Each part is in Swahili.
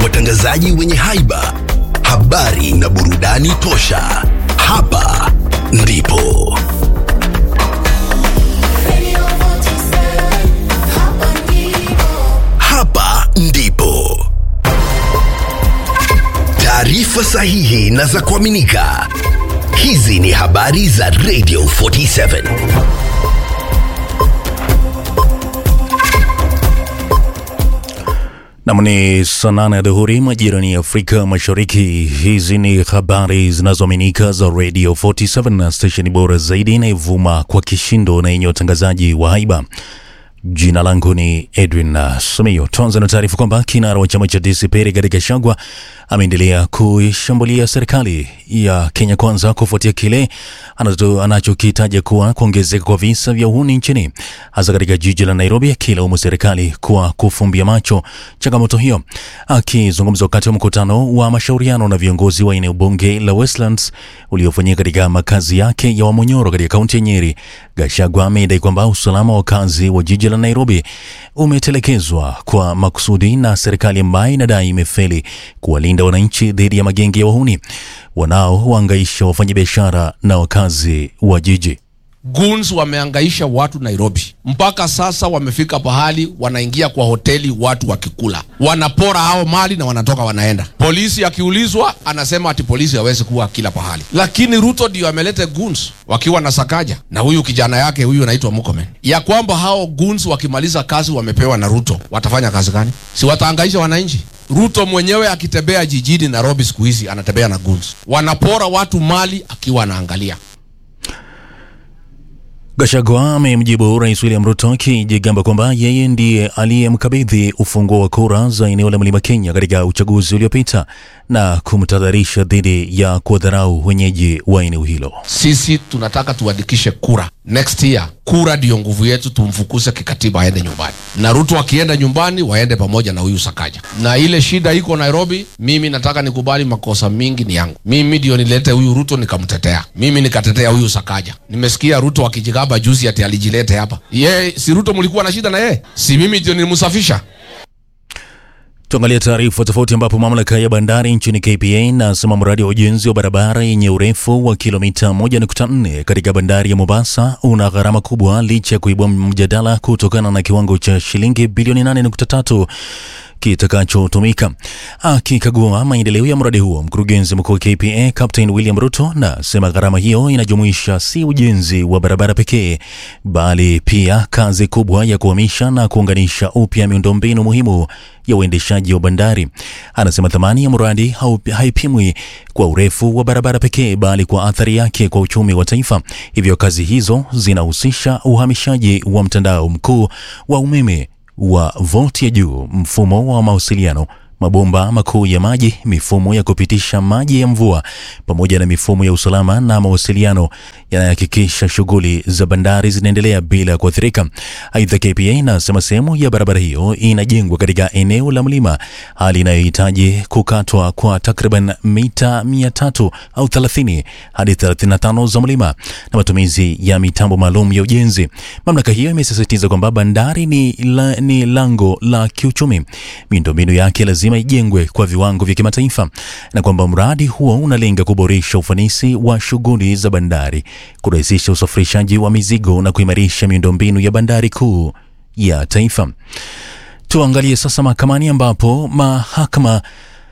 watangazaji wenye haiba, habari na burudani tosha. Hapa ndipo Radio 47, hapa ndipo. hapa ndipo taarifa sahihi na za kuaminika. Hizi ni habari za Radio 47. Nam ni saa nane ya dhuhuri majirani ya Afrika Mashariki. Hizi ni habari zinazoaminika za Radio 47 na stesheni bora zaidi inayovuma kwa kishindo na yenye utangazaji wa haiba. Jina langu ni Edwin uh, Sumio. Tuanze na taarifa kwamba kinara wa chama cha DCP Rigathi Gachagua ameendelea kuishambulia serikali ya Kenya Kwanza kufuatia kile anacho- anachokitaja kuwa kuongezeka kwa visa vya uhuni nchini hasa katika jiji la Nairobi, akilaumu serikali kwa kufumbia macho changamoto hiyo. Akizungumza wakati wa mkutano wa mashauriano na viongozi wa eneo bunge la Westlands uliofanyika katika makazi yake ya Wamonyoro katika kaunti ya Nyeri, Gachagua amedai kwamba usalama wa wakazi wa jiji la Nairobi umetelekezwa kwa makusudi na serikali ambayo inadai imefeli kuwalinda wananchi dhidi ya magenge ya wahuni wanaowaangaisha wafanyabiashara na wakazi wa jiji. Goons wameangaisha watu Nairobi, mpaka sasa wamefika pahali wanaingia kwa hoteli watu wakikula, wanapora hao mali na wanatoka wanaenda. Polisi akiulizwa anasema ati polisi hawezi kuwa kila pahali, lakini Ruto ndio ameleta goons wakiwa na Sakaja na huyu kijana yake huyu anaitwa Murkomen, ya kwamba hao goons wakimaliza kazi wamepewa na Ruto watafanya kazi gani? Si wataangaisha wananchi? Ruto mwenyewe akitembea jijini Nairobi siku hizi anatembea na goons, wanapora watu mali akiwa anaangalia. Gachagua amemjibu Rais William Ruto akijigamba kwamba yeye ndiye aliyemkabidhi ufunguo wa kura za eneo la Mlima Kenya katika uchaguzi uliopita na kumtahadharisha dhidi ya kuwadharau wenyeji wa eneo hilo. sisi tunataka tuandikishe kura next year. Kura ndiyo nguvu yetu, tumfukuse kikatiba aende nyumbani, na Ruto akienda nyumbani waende pamoja na huyu Sakaja. Na ile shida iko Nairobi, mimi nataka nikubali makosa mingi ni yangu. Mimi ndio nilete huyu Ruto nikamtetea, mimi nikatetea huyu Sakaja. Nimesikia Ruto akijigamba juzi ati alijilete hapa. Ye, si Ruto mlikuwa na shida na yeye? Si mimi ndio nilimsafisha? Tuangalia taarifa tofauti ambapo mamlaka ya bandari nchini KPA inasema mradi wa ujenzi wa barabara yenye urefu wa kilomita 1.4 katika bandari ya Mombasa una gharama kubwa licha ya kuibua mjadala kutokana na kiwango cha shilingi bilioni 8.3 kitakachotumika. Akikagua maendeleo ya mradi huo, mkurugenzi mkuu wa KPA Captain William Ruto nasema gharama hiyo inajumuisha si ujenzi wa barabara pekee, bali pia kazi kubwa ya kuhamisha na kuunganisha upya miundombinu muhimu ya uendeshaji wa bandari. Anasema thamani ya mradi hau- haipimwi kwa urefu wa barabara pekee, bali kwa athari yake kwa uchumi wa taifa. Hivyo kazi hizo zinahusisha uhamishaji wa mtandao mkuu wa umeme wa volti ya juu, mfumo wa mawasiliano, mabomba makuu ya maji, mifumo ya kupitisha maji ya mvua, pamoja na mifumo ya usalama na mawasiliano yanayohakikisha shughuli za bandari zinaendelea bila kuathirika. Aidha, KPA inasema sehemu ya barabara hiyo inajengwa katika eneo la mlima, hali inayohitaji kukatwa kwa takriban mita 300 au 30 hadi 35 za mlima na matumizi ya mitambo maalum ya ujenzi. Mamlaka hiyo imesisitiza kwamba bandari ni, la, ni lango la kiuchumi, miundombinu yake lazima ijengwe kwa viwango vya kimataifa, na kwamba mradi huo unalenga kuboresha ufanisi wa shughuli za bandari, kurahisisha usafirishaji wa mizigo na kuimarisha miundombinu ya bandari kuu ya taifa. Tuangalie sasa mahakamani ambapo mahakama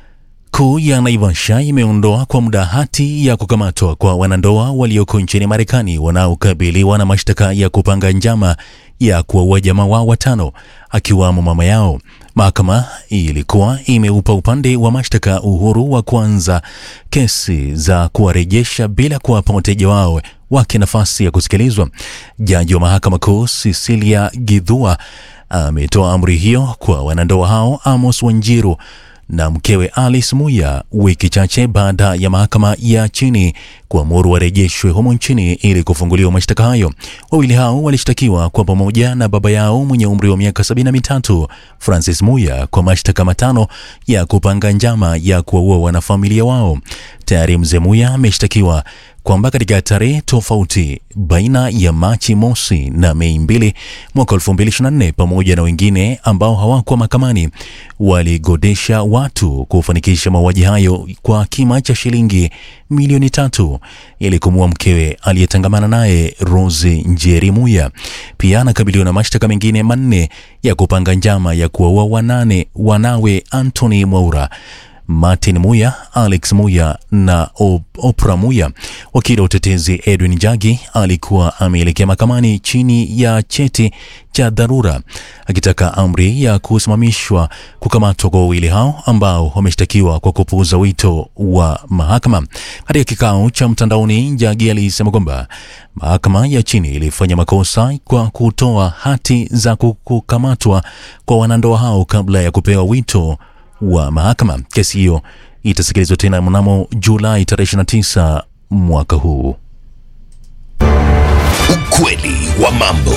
kuu ya Naivasha imeondoa kwa muda hati ya kukamatwa kwa wanandoa walioko nchini Marekani wanaokabiliwa na mashtaka ya kupanga njama ya kuwaua jamaa wao watano akiwamo mama yao. Mahakama ilikuwa imeupa upande wa mashtaka uhuru wa kuanza kesi za kuwarejesha bila kuwapa wateja wao wake nafasi ya kusikilizwa. Jaji wa mahakama kuu Cecilia Githua ametoa amri hiyo kwa wanandoa hao Amos Wanjiru na mkewe Alice Muya wiki chache baada ya mahakama ya chini kuamuru warejeshwe humo nchini ili kufunguliwa mashtaka hayo. Wawili hao walishtakiwa kwa pamoja na baba yao mwenye umri wa miaka sabini na mitatu Francis Muya kwa mashtaka matano ya kupanga njama ya kuwaua wanafamilia wao. Tayari mzee Muya ameshtakiwa kwamba katika tarehe tofauti baina ya Machi mosi na Mei mbili mwaka 2024 pamoja na wengine ambao hawakuwa mahakamani waligodesha watu kufanikisha mauaji hayo kwa kima cha shilingi milioni tatu ili kumua mkewe aliyetangamana naye Rose Njeri Muya. Pia anakabiliwa na mashtaka mengine manne ya kupanga njama ya kuwaua wanane wanawe Anthony Mwaura Martin Muya, Alex Muya na O- Oprah Muya. Wakili wa utetezi Edwin Jagi alikuwa ameelekea mahakamani chini ya cheti cha dharura akitaka amri ya kusimamishwa kukamatwa kwa wawili hao ambao wameshtakiwa kwa kupuuza wito wa mahakama. Katika kikao cha mtandaoni, Jagi alisema kwamba mahakama ya chini ilifanya makosa kwa kutoa hati za kukamatwa kwa wanandoa hao kabla ya kupewa wito wa mahakama. Kesi hiyo itasikilizwa tena mnamo Julai tarehe 29 mwaka huu. Ukweli wa mambo.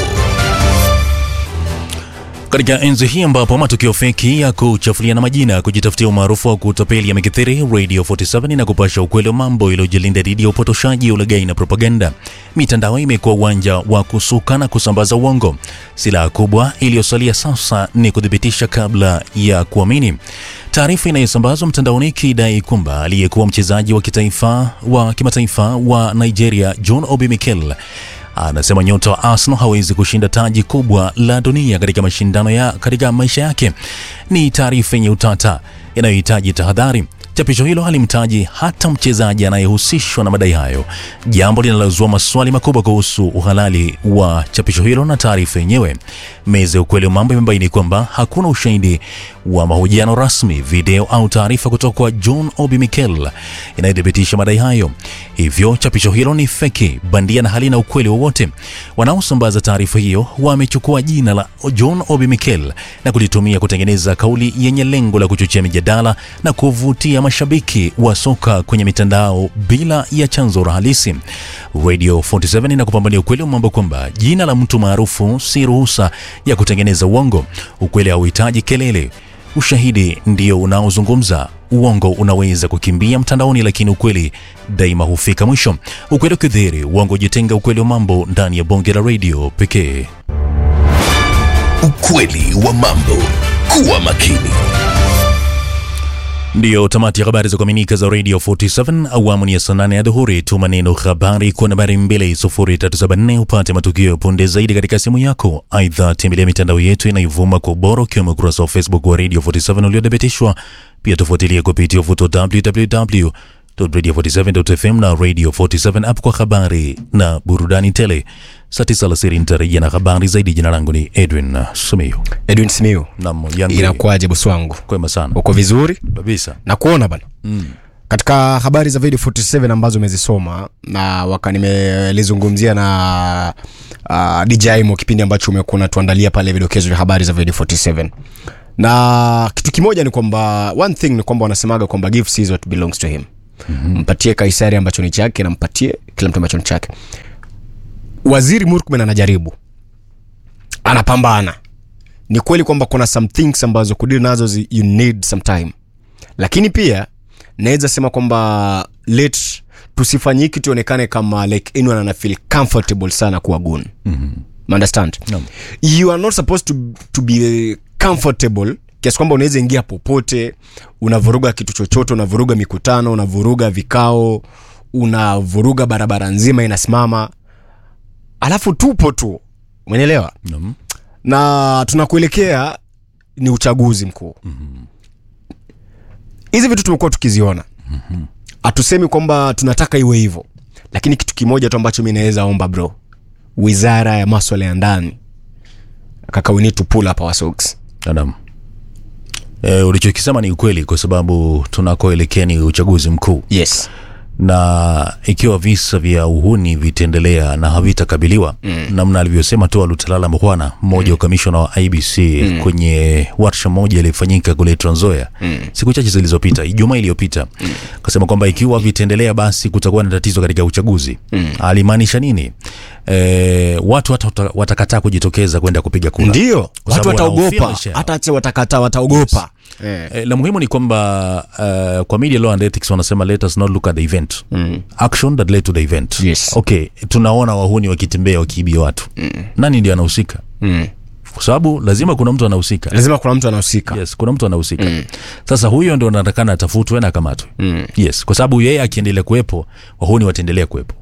Katika enzi hii ambapo matukio feki ya kuchafuliana majina, kujitafutia umaarufu wa kutapeli yamekithiri, Radio 47 na kupasha ukweli wa mambo iliyojilinda dhidi ya upotoshaji, ulaghai na propaganda. Mitandao imekuwa uwanja wa kusuka na kusambaza uongo. Silaha kubwa iliyosalia sasa ni kuthibitisha kabla ya kuamini. Taarifa inayosambazwa mtandaoni ikidai kwamba aliyekuwa mchezaji wa kitaifa wa kimataifa wa Nigeria John Obi Mikel anasema nyota wa Arsenal hawezi kushinda taji kubwa la dunia katika mashindano ya katika maisha yake. Ni taarifa yenye utata inayohitaji tahadhari. Chapisho hilo halimtaji hata mchezaji anayehusishwa na madai hayo, jambo linalozua maswali makubwa kuhusu uhalali wa chapisho hilo na taarifa yenyewe. Meza ya ukweli wa mambo imebaini kwamba hakuna ushahidi wa mahojiano rasmi, video au taarifa kutoka kwa John Obi Mikel inayothibitisha madai hayo. Hivyo chapisho hilo ni feki, bandia na halina ukweli wowote. Wanaosambaza taarifa hiyo wamechukua jina la John Obi Mikel na kulitumia kutengeneza kauli yenye lengo la kuchochea mijadala na kuvutia mashabiki wa soka kwenye mitandao bila ya chanzo halisi. Radio 47 inakupambania ukweli wa mambo kwamba jina la mtu maarufu si ruhusa ya kutengeneza uongo. Ukweli hauhitaji kelele. Ushahidi ndio unaozungumza. Uongo unaweza kukimbia mtandaoni, lakini ukweli daima hufika mwisho. Ukweli ukidhihiri, uongo jitenga. Ukweli wa mambo ndani ya bonge la radio pekee. Ukweli wa mambo. Kuwa makini. Ndiyo tamati ya habari za kuaminika za Radio 47 awamu ni ya saa nane ya dhuhuri. Tuma neno habari kwa nambari 20374 upate matukio ya punde zaidi katika simu yako. Aidha, tembelea mitandao yetu inayovuma kwa ubora ukiwemo ukurasa wa Facebook wa Radio 47 uliothibitishwa. Pia tufuatilie kupitia ufuto www.radio47.fm na Radio 47 app kwa habari na burudani tele. Saa tisa alasiri nitarejea na habari zaidi. Jina langu ni Edwin Simiyu. edwin simiu Nam yangu inakuwaje bosi wangu kwema sana uko vizuri kabisa. na kuona bana mm. katika habari za video 47 ambazo umezisoma na waka nimelizungumzia na uh, djmo kipindi ambacho umekuwa unatuandalia pale vidokezo vya habari za video 47 na kitu kimoja ni kwamba one thing ni kwamba wanasemaga kwamba give Caesar what belongs to him mm-hmm. mpatie kaisari ambacho ni chake na mpatie kila mtu ambacho ni chake waziri murkmen anajaribu anapambana ni kweli kwamba kuna some things ambazo kudili nazo zi, you need some time lakini pia naweza sema kwamba let tusifanye hiki tuonekane kama like anyone ana feel comfortable sana kuwa gun mm-hmm. understand Naam. you are not supposed to, to be comfortable kiasi kwamba unaweza ingia popote unavuruga kitu chochote unavuruga mikutano unavuruga vikao unavuruga barabara nzima inasimama alafu tupo tu umeelewa Nam. na tunakuelekea ni uchaguzi mkuu hizi vitu tumekuwa tukiziona hatusemi kwamba tunataka iwe hivyo lakini kitu kimoja tu ambacho mi naweza omba bro wizara ya maswala ya ndani kaka we need to pull up our socks Naam. E, ulichokisema ni ukweli kwa sababu tunakoelekea ni uchaguzi mkuu yes na ikiwa visa vya uhuni vitaendelea na havitakabiliwa mm. namna alivyosema tu Lutalala Mkhwana mmoja wa kamishona wa IBC mm. kwenye warsha moja iliyofanyika kule Trans Nzoia mm. siku chache zilizopita, Ijumaa iliyopita mm. akasema kwamba ikiwa vitaendelea basi kutakuwa na tatizo katika uchaguzi mm. alimaanisha nini? E, watu hata watakataa kujitokeza kwenda kupiga kura ndio Kwa watu sababu wanahofia wataogopa maisha yao. hata acha watakataa wataogopa Eh. Eh, la muhimu ni kwamba uh, kwa media law and ethics wanasema let us not look at the event mm. action that led to the event Yes. okay tunaona wahuni wakitembea wakiibia watu mm. nani ndio anahusika Mm. kwa sababu lazima kuna mtu anahusika lazima kuna mtu anahusika yes kuna mtu anahusika mm. sasa huyo ndio anatakana atafutwe na akamatwe mm. yes kwa sababu yeye akiendelea kuwepo wahuni wataendelea kuwepo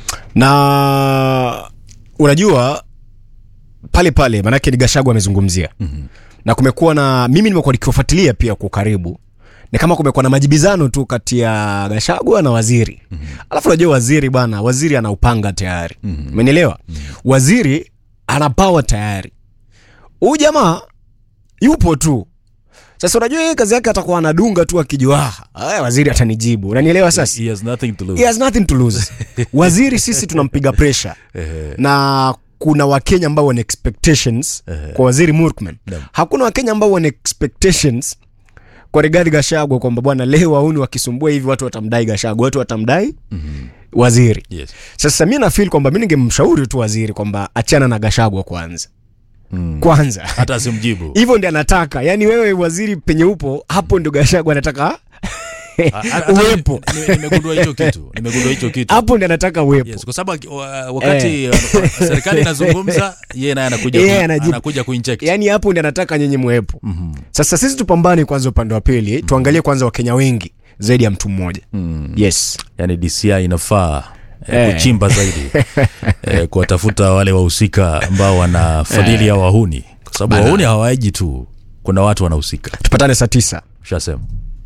na unajua pale pale maanake ni gashagu amezungumzia mm-hmm. na kumekuwa na mimi nimekuwa nikiwafuatilia pia kwa ukaribu ni kama kumekuwa na majibizano tu kati ya gashagwa na waziri mm-hmm. alafu unajua waziri bwana waziri anaupanga tayari umenielewa mm-hmm. waziri ana pawa tayari huyu jamaa yupo tu sasa unajua yeye kazi yake atakuwa anadunga tu akijua "Ah, aya, waziri atanijibu unanielewa sasa he has nothing to lose he has nothing to lose waziri sisi tunampiga pressure na kuna wakenya ambao wana expectations kwa waziri murkman hakuna wakenya ambao wana expectations kwa rigadi gashagwa kwamba bwana leo wauni wakisumbua hivi watu watamdai gashagwa watu watamdai waziri yes. sasa mi nafil kwamba mi ningemshauri tu waziri kwamba achana na gashagwa kwanza kwanza hata asimjibu hivyo ndi anataka yaani wewe waziri penye upo hapo ndio gashagwa anataka Ha- hata- uwepo nime- nimegundua hicho kitu nimegundua hicho kitu hapo ndi anataka uwepo yes, kwa sababu aki- wa- wakati uh, serikali inazungumza yeye naye anakuja Yeye ku- anajibu. anakuja kuinject yaani hapo ndi anataka nyenye mwepo mm-hmm. sasa sisi tupambane kwanza upande wa pili mm-hmm. tuangalie kwanza wakenya wengi zaidi ya mtu mmoja mm. yes yani DCI inafaa eh, Eh. kuchimba zaidi eh, kuwatafuta wale wahusika ambao wanafadhili hao wahuni, kwa sababu wahuni hawaeji tu, kuna watu wanahusika. tupatane saa tisa Shasema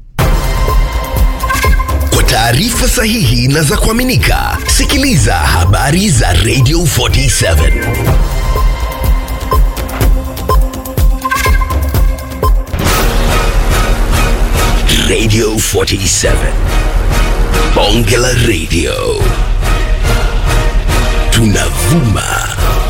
Kwa taarifa sahihi na za kuaminika, sikiliza habari za Radio 47 Radio 47 Bonge la Radio tunavuma